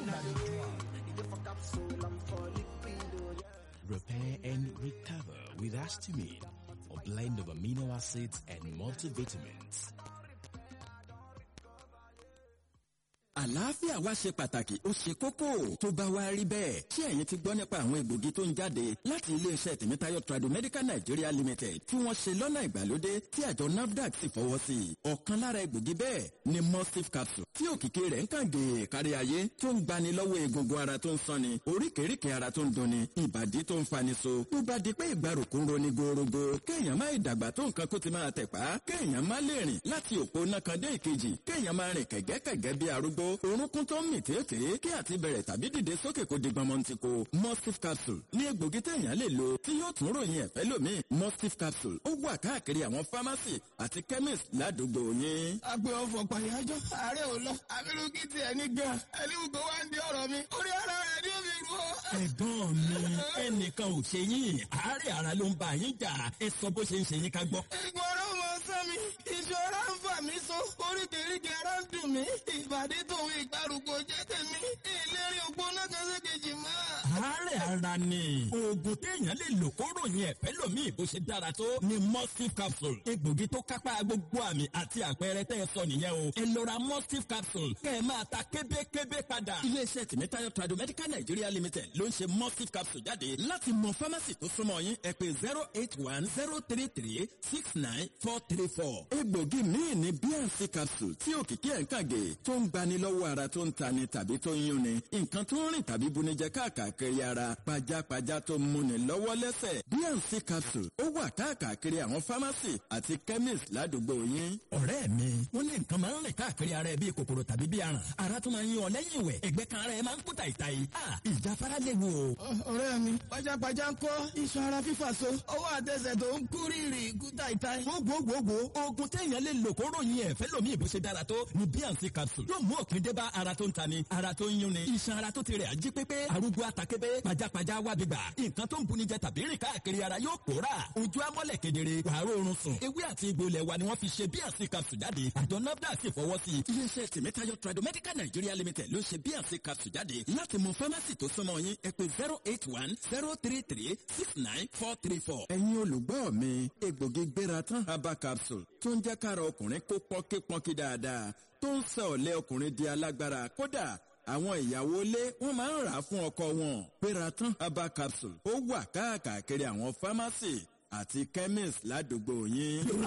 Repair and recover with Astimine, a blend of amino acids and multivitamins. àlàáfíà wa ṣe pàtàkì ó ṣe kókó tó bá wá rí bẹ́ẹ̀ ṣé ẹ̀yin ti gbọ́ nípa àwọn egbògi tó ń jáde láti iléeṣẹ́ tèmítáyọ̀ tradomedical nigeria limited tí wọ́n ṣe lọ́nà ìgbàlódé tí àjọ nafdac sì fọwọ́ sí i ọ̀kan lára egbògi bẹ́ẹ̀ ni mustif capsule tí òkìkí rẹ̀ ń kàn gèè kárí ayé tó ń gbani lọ́wọ́ egungun ara tó ń sanni oríkèéríkèé ara tó ń dunni ìbàdí tó ń fani so tó bá di pé ìgbàrúkú ń roni gorogo kéèyàn má ìdàgbà tó nǹkan kó ti máa tẹ̀pá kéèyàn má lè rìn láti òpó náà kan dé ìkejì kéèyàn má rìn kẹ̀gẹ́kẹ̀gẹ́ bí arúgbó orúnkún tó ń mì tètè kí àti bẹ̀rẹ̀ tàbí dìde sókè kó di gbọmọ ti ko mustif capsule ní egbògi téèyàn lè lò tí yóò tún ròyìn ẹ̀fẹ́ lómi mustif capsule ó wà káàkiri àwọn pharmacy àti chemist ládùúgbò yín. agbe ọfọ pàyájọ ààrẹ ò lọ abirùkí tiẹ̀ ní gan ẹni gbogbo wa ń di ọ̀rọ̀ mi orí ara rẹ̀ ni ó fi rú ọ. ẹ̀gbọ́n mi ẹnìkan ò ṣe yín àárẹ̀ ara ló ń bá yín jà ẹ sọ bó ṣe ń ṣe yín ká gbọ́. ìgbọ̀n ọ̀rọ̀ mọ sán mi ìṣòro ń fà mí so oríkèéríkèé ara ń dùn mí ìbàdí tòun ìgbàrúgbó jẹ́ tèmi ìlérí ògbóná kan sí kejì mọ́. àárẹ̀ ara ni oògùn téèyàn lè lò kó ròyìn ẹ̀fẹ́ lómi bó ṣe dára tó ni mustif capsule egbògi tó kápá gbogbo àmì àti àpẹẹrẹ tẹ́ ẹ sọ nìyẹn o ẹ lọ ra mustif capsule kẹ́ ẹ máa ta kébékébé padà. iléeṣẹ́ tìmítayọ̀ tradomedical nigeria limited ló ń ṣe mustif capsule jáde láti mọ fámásì tó súnmọ́ yín ẹ pé zero eight one zero three three six nine four three four. egbògi míì ní bnc capsule tí òkìkí ẹ̀ ń kàgé tó ń gbani lọ́wọ́ ara tó ń tani tàbí tó ń yúnni nǹkan tó ń rìn tàbí bunijẹ káàkiri ara pajápajá tó ń múni lọ́wọ́ lẹ́sẹ̀ bnc capsule ó wà káàkiri àwọn pharmacy àti chemist ládùúgbò yín. ọ̀rẹ́ mi wọ́n ní nǹkan máa ń rìn káàkiri ara ẹ bíi kòkòrò tàbí bíi aràn ara tó máa ń yún ọ lẹ́yìn ìwẹ̀ ẹ̀gbẹ́ kan ara ẹ máa ń kú tàìtàì ìjáfara léwu o. ọ̀rẹ́ mi pajápajá ń kọ́ iṣan ara fífà so ọwọ́ àtẹsẹ̀ tó ń kú rírì kú tàìtàì. gbogbogbò oògùn téèyàn lè lò kó ròyìn ẹ̀fẹ́ lómi ìbò ṣe dára tó ni bnc capsule yóò mú òpin dé bá ara tó ń tani ara tó ń yúnni iṣan ara tó ti rẹ̀ ají pépé arúgbó atakébé pajápajá wábi gbà nǹkan tó ń buni jẹ tàbí rìn káàkiri ara yóò pòórà ojú amọ́lẹ̀ kedere wàá rọrùn sùn ewé àti egbò ilẹ̀ wa ni wọ́n fi ṣe bnc capsule jáde àjọ nafdac sì fọwọ́ sí i. iléeṣẹ́ tèmítáyọ̀ tradomedical nigeria limited ló ṣe bnc capsule jáde láti mọ fámásì tó súnmọ́ yín ẹ pé zero eight one zero three three six nine four three four. ẹ̀yin olùgbọ́ mi egbògi gbéra tán herbal capsule tó ń jẹ́ kára ọkùnrin kó pọ́nkípọ́nkí dáadáa tó ń sọ ọ̀lẹ́ ọkùnrin di alágbára kódà àwọn ìyàwó ilé wọn máa ń rà á fún ọkọ wọn pératán herbal capsule ó wà káàkiri àwọn pharmacy àti chemist ládùúgbò yín.